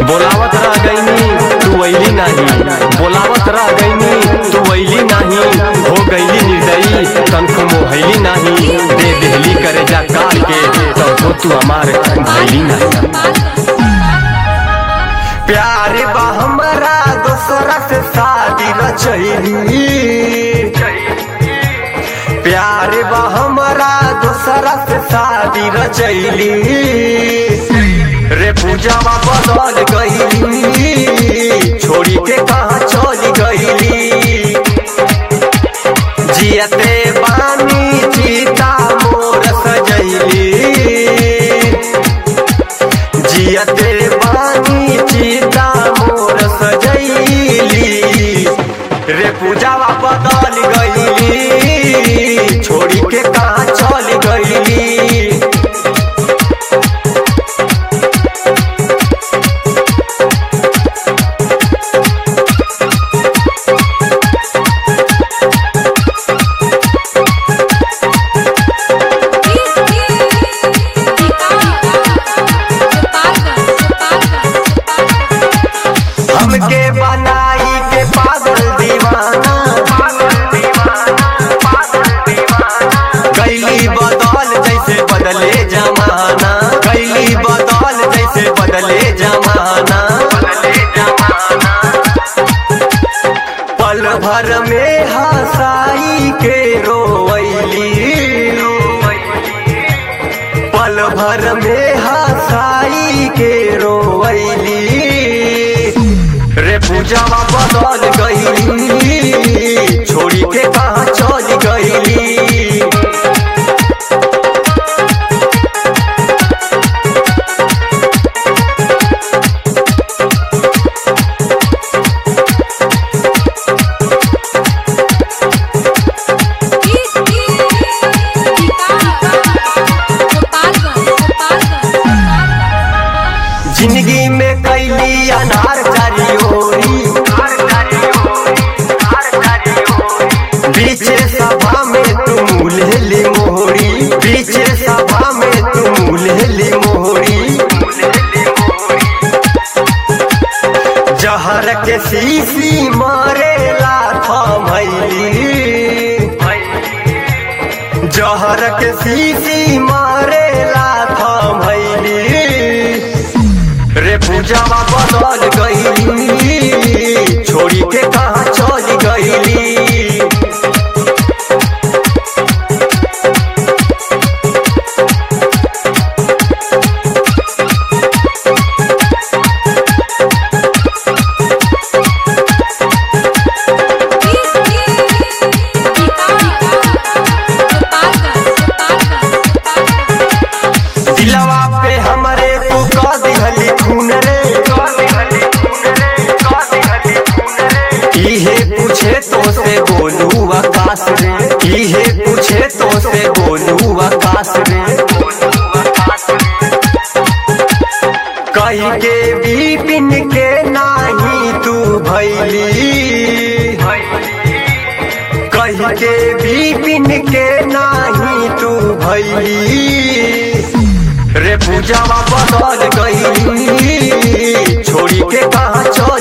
बोलावत रह गईनी तू वैली नाही बोलावत रह गईनी तू वैली नाही हो गईली निर्दयी तनको मोहैली नाही दे देहली करे जा काल के तब तू हमार भैली नहीं प्यार बा हमरा दोसरा से शादी रचैली प्यार बा हमरा दोसरा से शादी रचैली रे पूजावा बदल गईली छोड़ी के कहाँ चली गईली जियते बानी चीता मोर सजैली जियते बानी चीता मोर सजैली रे पूजावा बदल गईली छोड़ी के कहाँ चल गईली हमके बनाई के पागल दीवाना कैली बदल जैसे बदले जमाना कैली बदल जैसे बदले जमाना पल भर में हंसाई के रोवैली पल भर में हंसाई के रोवैली रे पूजावा बदल गईली छोड़ी के कहाँ चल गईली जिंदगी में कैली अनार चारी ओरी बीचे सभा में तुम उल्हेली मोहरी बीचे सभा में तुम उल्हेली मोहरी जहर के शीशी मारेला थमैली जहर के शीशी मारेला थमैली रे पूजावा बदल गईली छोड़ी के कहाँ चल गईली दिलवा पे हमरे तू कह दिहली खून रे इहे पूछे तो से बोलू आकाश रे इहे पूछे तो से बोलू आकाश रे कही के बिपिन के नाही तू भैली कही के बिपिन के नाही तू भैली रे पूजावा बदल गईली छोड़ी के कहाँ चल